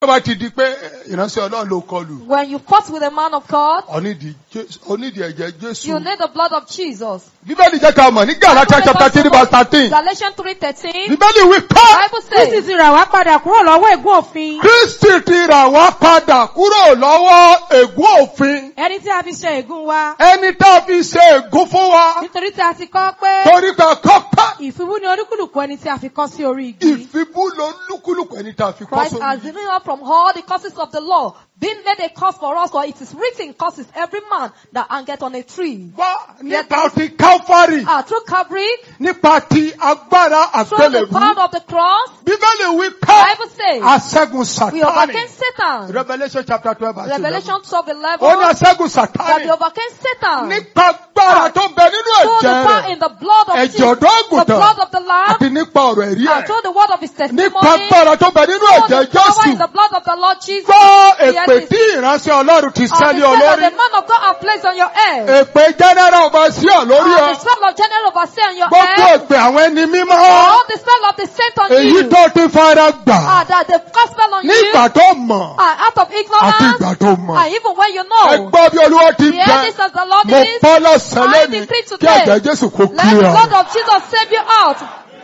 tó bá ti di pé ìránṣẹ́ ọlọ́run ló kọlù When you fought with a man of God, onídìí Jésù- onídìí ẹ̀jẹ̀ jésù. you need the blood of Jesus. bíbélì jẹ́ ká mọ̀ ní gàlátíà chapter three verse thirteen. Galatians 3.13, bíbélì wí pé Bible Kristi says, ti rà wá padà kúrò lọ́wọ́ ègún òfin. kristi ti rà wá padà kúrò lọ́wọ́ ègún òfin. Ẹni tí a fi ṣe ègún wa. ẹni tá a fi ṣe ègún fún wa Nítorí tí a ti kọ́ pé torí pé kọ́ pẹ́. ìfibú ni olúkúlùkù ẹni tí a fi kọ́ sí orí igi. ìfibú ló ń lúkúlùkù ẹni tá a fi kọ́ Christ has sórí. delivered us from all the curses of the law, being made a curse for us, for it is written, curses every man that hangeth on a tree. wá nípa ti káfárì Ah, through Calvary, nípa ti agbára through the àgbélébú. power of the cross, bíbélì wí pé Bible says, aṣẹ́gun we sátánì. overcame Satan. revolution chapter twelve verse eleven. Revelation 12, 11, ó ní aṣẹ́gun that sátánì. we overcame Satan. nípa agbára tó bẹ nínú Through the ẹ̀jẹ̀ power rẹ̀ in the blood of ẹ̀jẹ̀ Jesus, ọ̀dọ́ the àgùntàn blood of the Lamb, àti nípa ọ̀rọ̀ ẹ̀rí and ẹ̀. through the word of his testimony, nípa agbára tó bẹ nínú through ẹ̀jẹ̀ the power in jésù. the blood of the Lord Jesus. gbọ́ Yes, èpè it's- tí ìránṣẹ́ ọlọ́run ti and sẹ́lẹ̀ the spell that olórí. the man of God have placed on your head. èpè general ọba sí ọ lórí And ọ. the spell of general overseer on your gbogbo head. èpè àwọn ẹni mímọ́. All the spell of the saint on èyí you. tó ti fara gbà Ah, that the gospel on you. nígbà tó mọ̀ Ah, out of àti ignorance. ìgbà tó mọ̀. And even when you ẹ know. gbọ́ bí olúwa ti Hear jẹ́. this as the Lord mo is. pọ́ lọ́sàn-án I lẹ́nu decree kí today. ẹ̀jẹ̀ jésù kó Let kí the ọ. blood of Jesus save you out.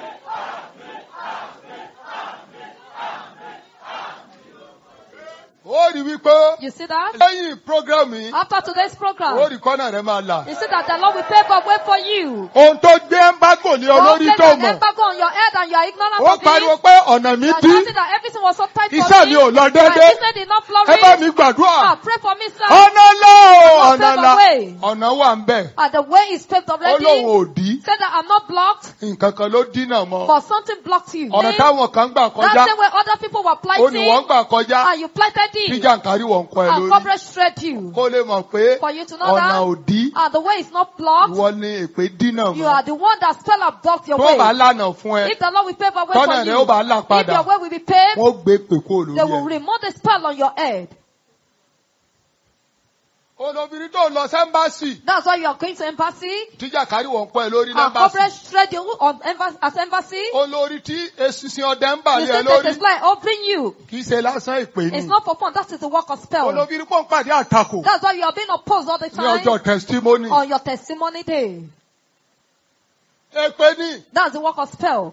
ó rí wípé You see that? lẹ́yìn program yìí After today's ó program, rí kọ́nà rẹ̀ máa là. you see that the Lord will pave a way for you. ohun tó gbé ẹ́ńbágò lé Don't olórí place tó an mọ̀. embargo on your head and you are ignorant ó of pariwo it. pé ọ̀nà mi You are dí shouting that everything was so tight for iṣẹ́ me. mi ò lọ My déédéé business did not ẹ bá flourish. mi gbàdúrà. Ah, pray for me, sir. ọ̀nà lọ Lord, ọ̀nà pave la a way. ọ̀nà wà ń bẹ̀. Ah, the way is paved ó lóun already. ò dí Said that I'm not blocked, nǹkan kan ló dínà mọ́. but something blocked you. ọ̀nà táwọn kan gbà That's kọjá the way other people were ó ní wọ́n plighting. gbà kọjá And you plighted tí it. jàǹkárí wọ̀ ń kọ́ ẹ And lórí. coverage shred you. kó lè mọ̀ pé For you to know ọ̀nà that. ò dí Ah, the way is not blocked. ìwọ ni èpè dínà You mọ́. are the one that spell have blocked your tó bá way. lànà fún ẹ If the Lord will pave a way tọ́nà for rẹ̀ ó bá là you, if padà your way will be paved, wọ́n gbé pè kó they will lórí ẹ. remove the spell on your head. olóbìnrin tó lọ sẹ́ńbàṣì That's why you are going to embassy. tí jàǹkárí wọ̀ ń kọ́ ẹ lórí And lẹ́ńbàṣì. coverage shred you on embassy, as embassy. olórí tí eṣinṣin ọdẹ ń bà You lé ẹ say that lórí it's like opening you. kì í ṣe lásán ìpè It's ni. not for fun. That is the work of spell. olóbìnrin pọ̀ ń pàdé àtakò That's why you are being opposed all the ní ọjọ́ time testimony. on your testimony day. èpè ni That's the work of spell.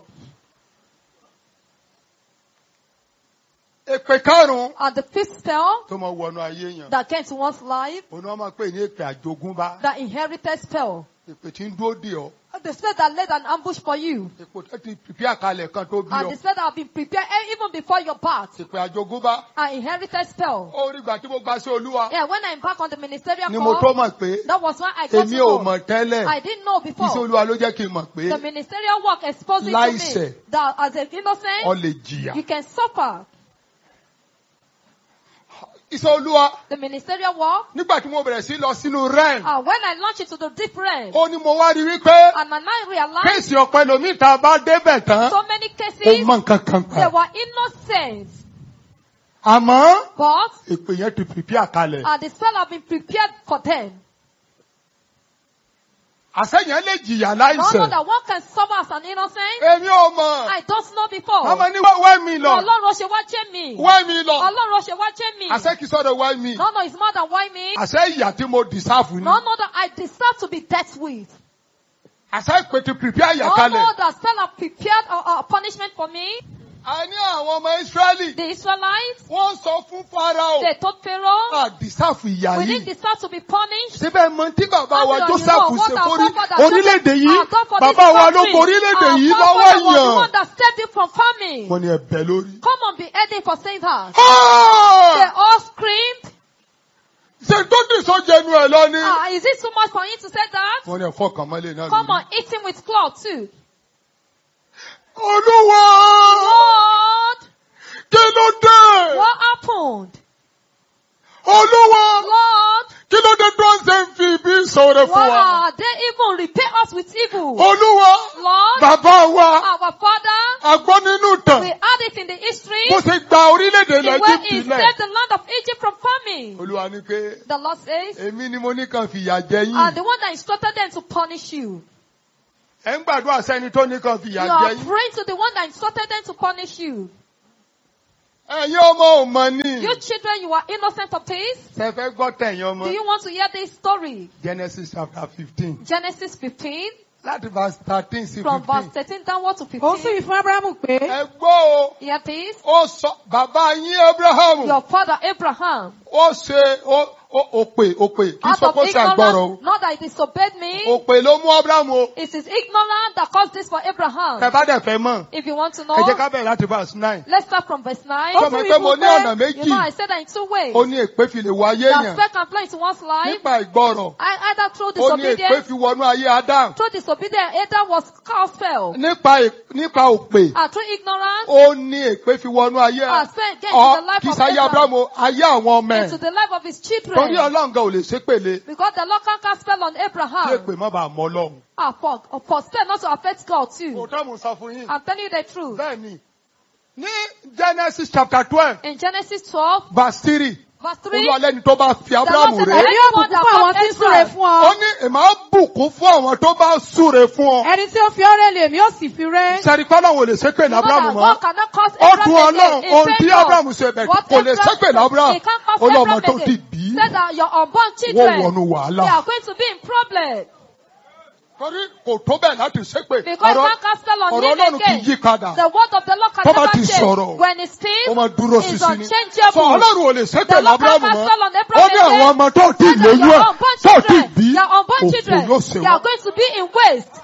èpè karùn-ún And the fifth spell tó mọ wọnú ayé yẹn. that came to one's life, òun ni wọ́n máa pè ní èpè àjogúnbá. that inherited spell. èpè tí ń dúró dè ọ́. The spell that laid an ambush for you. èpè tó ti pìpì àkàlẹ̀ kan tó bí And ọ. the spell that have been prepared eh, even before your birth. èpè àjogúnbá. An inherited spell. ó rí ìgbà tí mo gba sí olúwa. Yeah, when I embarked on the ministerial ni mo tó call, mọ̀ pé that was when I got èmi to ò know. mọ̀ tẹ́lẹ̀. I didn't know iṣẹ́ before. olúwa ló jẹ́ kí n mọ̀ pé The ministerial work exposing to Láìṣẹ̀. me that as an ọ innocent, lè jìyà. you can suffer. iṣẹ́ olúwa The ministerial work, nígbà tí mo bẹ̀rẹ̀ sí lọ sínú rem. uh, when I launched into the deep realm, ó ní mo wá rí wípé and I now realized kéèsì ọ̀pẹ lomi tá a bá débẹ̀ tán. so many ó cases, mọ nǹkan kan they pa. were innocent, àmọ́ but èpè yẹn ti pìpì àkàlẹ̀. uh, the spell have been prepared for them. àṣẹyàn lè jìyà Not know láìsẹ̀. that one can suffer as an innocent. èmi ò mọ̀. I don't know before. ọmọ ní wá mi lọ. Ọlọ́run ṣe wá jẹ́ mi. wá mi lọ. Ọlọ́run ṣe wá jẹ́ mi. àṣẹ kìí sọ̀rọ̀ wá mi. No, no, it's more than why me. àṣẹ ìyà tí mo dìsáàfù ni. No, no, that I deserve to be dealt with. àṣẹ ìpè ti pìpì àyà No, kalẹ̀. no, that spell have prepared a, a punishment for me. a ní àwọn ọmọ Ísírẹ́lì. The Israelites, wọ́n sọ fún Fáráò. they told Pharaoh, àdìsáàfù ìyà we yìí. didn't deserve to be punished. síbẹ̀ mọ tí bàbá wa How do you Jósẹ́fù know what ṣe our fórí forefathers orílẹ̀-èdè did? yìí. Our God for bàbá this wa ló country. kó orílẹ̀-èdè Our yìí forefather lọ́wọ́ was the èèyàn. one that saved you from famine. wọ́n ní ẹ̀bẹ̀ lórí. Come on, be heading for saying that. Ah! They all screamed. ṣe tó dì sójẹnu ẹ̀ lọ ni. Ah, is it too much for him to say that? wọ́n ní ẹ̀fọ́ kan mọ́lẹ̀ náà Come lórí. on, eat him with cloth too. olúwa Lord, kí ló dé. what happened? olúwa Lord, kí ló dé tó ń ṣe ń fi ibi sọ̀rọ̀ fún why wa. are they even repay us with evil? olúwa Lord, bàbá wa our Father, àgbọ́ nínú ìtàn we had it in the history, bó ṣe gba orílẹ̀-èdè the way lẹ́jìbìtì he lẹ̀. saved the land of Egypt from famine. olúwa ní pé The Lord says, èmi ni mo ní kàn fìyà jẹ and yín. the one that instructed them to punish you. ẹ ń gbàdúrà sẹ́ni tó ní kàn fìyà You jẹ are yín. praying to the one that instructed them to punish you. ẹ̀yin ọmọ ò mọ̀ ni. You children, you are innocent of this. Ṣé fẹ́ gbọ́ tẹ̀yin ọmọ? Do you want to hear this story? Genesis chapter fifteen Genesis 15, láti verse thirteen sí from verse fifteen. 13 downward to ó sì 15. wí fún abrahamu pé Eh? Ẹ gbọ́ o, Hear this. ó sọ bàbá yín Abrahamu, Your father Abraham, ó ṣe ó ó òpè òpè kì í out sọ of pé ó ṣe àgbọ̀rọ̀ o. ignorance, not that he disobeyed me, Òpè ló mú Abrahamu o. it is ignorance that caused this for Ẹ Abraham. bá dẹ̀ fẹ́ mọ̀, If you want to ẹ know, jẹ́ ká bẹ̀rẹ̀ láti verse nine. let's start from verse 9. Ó Sọ sì ma wí pé mo fún ní pé, ọ̀nà You know, I méjì. said that in two ways. Ó ní èpè fi lè wọ ayé That yẹn. spec can flow into one's life, Nípa ìgbọràn. I- either through Ó ní èpè disobedience, fi wọnú ayé Adam. through disobedience, either was cast fell, Nípa ì- nípa òpè. and through ignorance, Ó ní èpè fi wọnú ayé. and spent get Ọ into the life kì í of sáyé Abraham, Abrahamu, ayé àwọn ọmọ into ẹ̀. the life of his Torí children. Ọlọ́run gan ò lè ṣépèlé. Because the Lord can cast spell on Kí Abraham. èpè má bàa mọ́ Ọlọ́run. Ah, for, for spell not to affect God too. Òótọ́ mo sọ fún yín. I'm telling you the truth. Bẹ́ẹ̀ni, ní Genesis chapter twelve In Genesis 12, verse three, verse 3, Olúwa lẹ́ni tó bá fi the Lord Abrahamu said rẹ̀. that èmi yóò anyone bùkún that fún àwọn calls tí ń súre Israel, fún Ó ọ ní èmi á bùkún fún àwọn tó bá súre fún ọ. ẹni tí ó fi ọ́ rẹ́ lè èmi ó sì fi rẹ́ Sẹ́ni kọ́ náà wò lè ṣépè ní you know Abrahamu that mọ́. God cannot cause Ó Abraham dùn again. Ọlọ́run He ohun tí said no. Abrahamu ṣe bẹ̀ What kò lè Abraham- ṣépè ní Abrahamu. He can't cause Ó ní ọmọ Abraham tó ti again. bí. Said that your unborn Wọ́n children, wọnú they wàhálà. are going to be in problem. Torí kò tó bẹ́ẹ̀ láti ṣépè. Because Ọ̀rọ̀ God cast spell on ọ̀rọ̀ him Ọlọ́run kì í again. yí padà. The word of the Lord can Tó bá never ti change. sọ̀rọ̀, When it speaks, Ó máa dúró it's sísí ni. unchangeable. Sọ Ọlọ́run ò lè ṣépè The ní Lord Abrahamu can mọ́. cast on Ó Abraham ní àwọn again. ọmọ tó ti Said that lóyún your ẹ̀ unborn tó ti children, bí. your unborn Òfò children, ló ṣe they are wọ́n. going to be in waste.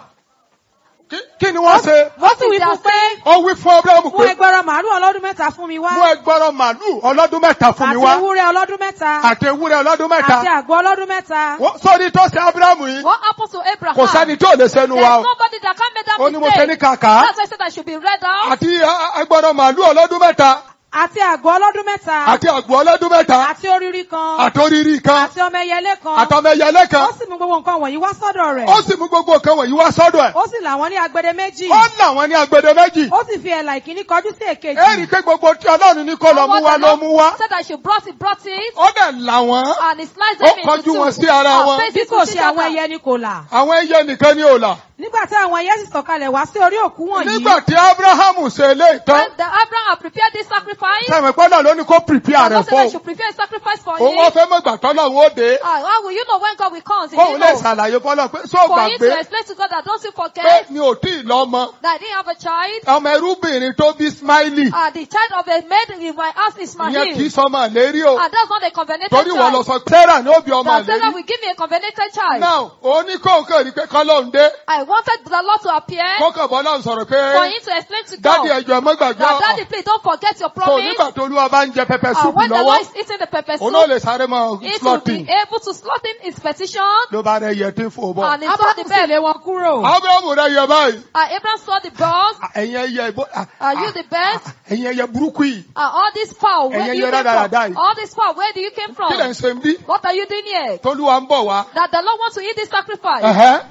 Kí- Kí ni wọ́n ṣe? ó sì wí fún pé Ó wí fún Abrahamu mú pé ẹgbẹ̀rún màálù ọlọ́dún mẹ́ta fún mi wá mú ẹgbọ́rọ̀ màálù ọlọ́dún mẹ́ta fún mi àti wá. ewúrẹ́ ọlọ́dún mẹ́ta Àti ewúrẹ́ ọlọ́dún àti mẹ́ta. àgbò ọlọ́dún mẹ́ta Wọ́n- Sọ́ni tó ṣe Abrahamu yìí. What happened to Abraham? Kò sẹ́ni tó lè ṣẹnu There's wa o. nobody that can make that Ó ní mo ṣe ní mistake. kàkà. That's why I said I should be read out. Àti ẹgbọ́rọ̀ màálù ọlọ́dún mẹ́ta. àti àgbò ọlọ́dún mẹ́ta Àti àgbò ọlọ́dún mẹ́ta. àti oríri kan Àtòrírí kan. àti ọmọ ẹyẹlé kan Àtọmẹyẹlé kan. ó sì mú gbogbo nǹkan wọ̀nyí wá sọ́dọ̀ rẹ̀ Ó sì mú gbogbo nǹkan wọ̀nyí wá sọ́dọ̀ ẹ̀. ó sì là wọ́n ní agbede méjì Ó nà wọ́n ní agbede méjì. ó sì fi ẹ̀là ìkíní kọjú sí Ẹ rí i èkejì pé gbogbo tí Ọlọ́run ní kó lọ And mú what wá the ló Lord mú wá. Said I should brought it, brought it, Ó dẹ̀ là wọ́n. and he sliced Ó them into kọjú two. wọn sí ara And wọn. placed bí it kò to ṣe àwọn together. ẹyẹ ni kò là Àwọn ẹyẹ nìkan ni ò là. nígbà tí àwọn ẹyẹ sì sọ̀kalẹ̀ wá sí orí òkú wọ̀nyí Nígbà tí Ábúráhámù ṣe eléyìí tán. When the Abraham had prepared this sacrifice, Sẹ́mi pọ́nà ló ní kó prepare the rẹ̀ Lord said I fún. should prepare a sacrifice for Òun him. wọ́n fẹ́ mọ̀ gbà tọ́lọ̀ wọn ó dé. Ah, how will you know when God will come? Did Kóun you lè know? ṣàlàyé fọ́lọ́ pé sọ For him gbàgbé to explain to God that don't you pé forget mi ò tí ì lọ́mọ. that I didn't have a child. Ọmọ ẹrúbìnrin tó bí Smiley. Ah, the child of a maid in my house is my Ìyẹn kì í heel. sọmọ lérí o. And that's not a covenanted Torí wọ́n lọ child. sọ Sarah ní ó bí ọmọ That Sarah lérí. will give me a covenanted child. Now, oníkóńkó rí pé kọ́lọ́hún dé. I wanted the Lord to appear Kókò bọ́lá ń sọ̀rọ̀ for pé him to explain to dádì God ẹ̀jọ̀ ẹ̀mọ́ gbàgbé that ọ̀. daddy please don't forget your So promise. nígbà tó olúwa bá ń jẹ pẹpẹ And súpù when the lọ́wọ́, Lord is eating the pepper òun náà soup, lè sáré mọ it will be slotting. able to slot in his petition Ló bá rẹ̀ yẹ tí ń fò bọ̀. and he saw the abrahamu sì bed. lé wọn kúrò Ábúráhámù rẹ̀ yẹ báyìí. And Abraham saw the birds. Ẹ̀yin ẹyẹ ìbò. Are you the best? Ẹ̀yin ẹyẹ burúkú yìí. And all this power, where Ẹ̀yin do you ẹyẹ came rádaràda from? yìí. All this power, where do you came Kí lẹ̀ ń from? ṣe ń bí? What are you doing here? Tolúwa ń bọ̀ wá. That the Lord wants to eat this sacrifice. Ẹ̀hẹ́.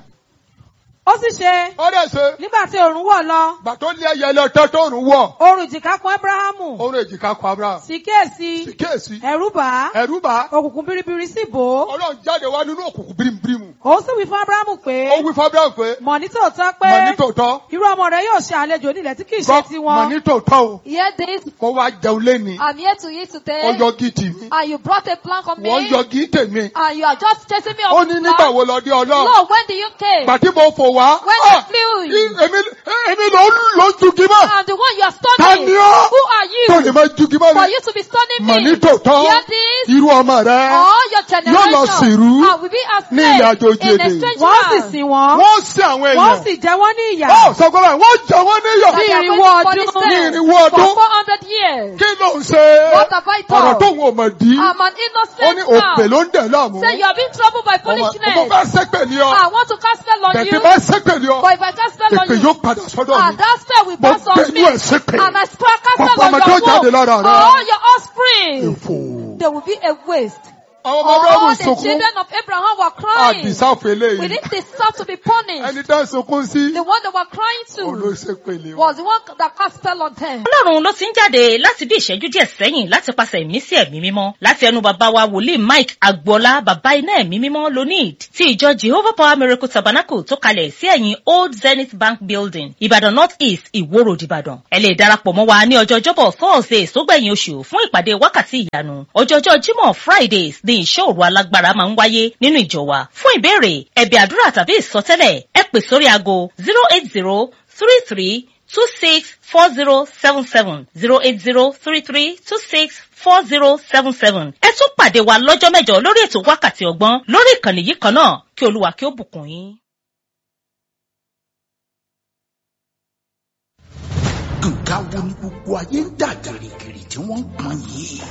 ó sì ṣe Ó dẹ̀ ṣe. nígbà tí òòrùn wọ̀ lọ Gbà tó lé ẹyẹ lọ tán tó rùn wọ̀. oòrùn ìjìká kan abrahamu Ó rẹ̀ èjìká kọ Abraham. sì kíyèsí Sì kíyèsí. ẹ̀rù bà á Ẹ̀rú bá. òkùnkùn biribiri sì bò ó Ọlọ́run jáde wá nínú òkùnkùn bírímù. ó sì wí fún abrahamu pé Ó wí fún Abraham pé mọ̀ ní tòótọ́ pé mọ̀ ní tòótọ́. irú ọmọ rẹ yóò ṣe àlejò nílẹ̀ tí kìí ṣe Gbọ́ mọ̀ tiwọn ní tòótọ́ o. Hear this. Kó wá jẹun léni. I'm here to eat today. Ọjọ́ gidi mi. And you brought a plank on me. Wọ́n yọ gí tèmi. And you are just chasing me Ó off ní the nígbà plank. wo lọ dé Ọlọ́run. Lord, when do you came? Gbàtí mo fò wá. When Ah! I flew Í- you. Èmi èmi ló ń lò ń jugi mọ́. I'm the one you are Ta stunning. ni ọ́? Who are Tó lè you? máa jugi mọ́ For mi. you to be stunning Mọ̀ ní me. tòótọ́. Hear this. Irú ọmọ rẹ̀. All your Yóò lọ generation sìrú and will be as ní ilẹ̀ slaves àjòjì in a èdè. strange wọ́n sì land. sìn wọ́n Wọ́n sí àwọn wọ́n èèyàn. sì jẹ wọ́n ní ìyà Ó sọ pé báyìí, wọ́n jẹ wọ́n níyọ̀. That they are Ní going ìrìnwó to punish ọdún. them Ní ìrìnwó for ọdún. 400 years. Kí ló ń ṣe? What have I done? Ọ̀rọ̀ tó ń wò mọ̀ dí. I'm an Ó ní innocent òpè man. ló ń dẹ̀ láàmú. Say you have been troubled by Ọmọ ọmọ foolishness. bá sẹ́pẹ̀ ní ọ. I want to cast spell on Bẹ̀tẹ̀ you. bá sẹ́pẹ̀ ní ọ. But if I cast spell on Èpè you, yóò padà sọ́dọ̀ mi. and that spell will Mo pass on gbẹ̀nú me. ẹ̀ sẹ́pẹ̀. And I spell cast Gbogbo spell on ọmọ tó your jáde womb. lára rẹ. All your offspring. Èfò. There will be a waste. àwọn ọmọ Abrahamu All the sunkún. children of Abraham were crying. Àdìsáfù We eléyìí. didn't deserve to be punished. Ẹni tá ń sunkún sí. The one they were crying Òun ló to ṣe pèlè wọn. was the one that cast spell on them. ọlọ́run ló ti ń jáde láti bí ìṣẹ́jú díẹ̀ sẹ́yìn láti pàṣẹ ìmísí ẹ̀mí mímọ́ láti ẹnu bàbá wa wòlíì mike agboola bàbá iná ẹ̀mí mímọ́ lonid ti ìjọ jehovah power miracle tabernacle tó kalẹ̀ sí ẹ̀yìn old zenith bank building ìbàdàn north east ìwó road ìbàdàn ẹ lè darapọ̀ mọ́ wa ní ọjọ́ ọjọ́bọ̀ thursday sógbẹ̀yìn oṣù fún ìpàdé wákàtí ìyanu ọjọ́jọ́ jímọ̀ fridays ní ìṣọ́ òru alágbára máa ń wáyé nínú ìjọ wa fún ìbéèrè ẹ̀bẹ̀ àdúrà tàbí ìsọtẹ́lẹ̀ ẹ pè sórí aago zero eight zero three three two six four zero seven seven zero eight zero three three two six four zero seven seven. ẹ tún pàdé wa lọ́jọ́ mẹ́jọ lórí ètò wákàtí ọgbọ́n lórí ìkànnì yìí kan náà kí olúwa kí ó bùkún yín. nǹkan wo ni gbogbo ayé ń dà gìrìgìrì tí wọ́n ń pọn yìí.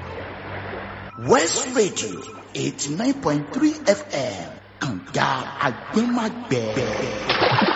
west radio eighty nine point three fm kànga agbẹ́magbẹ́.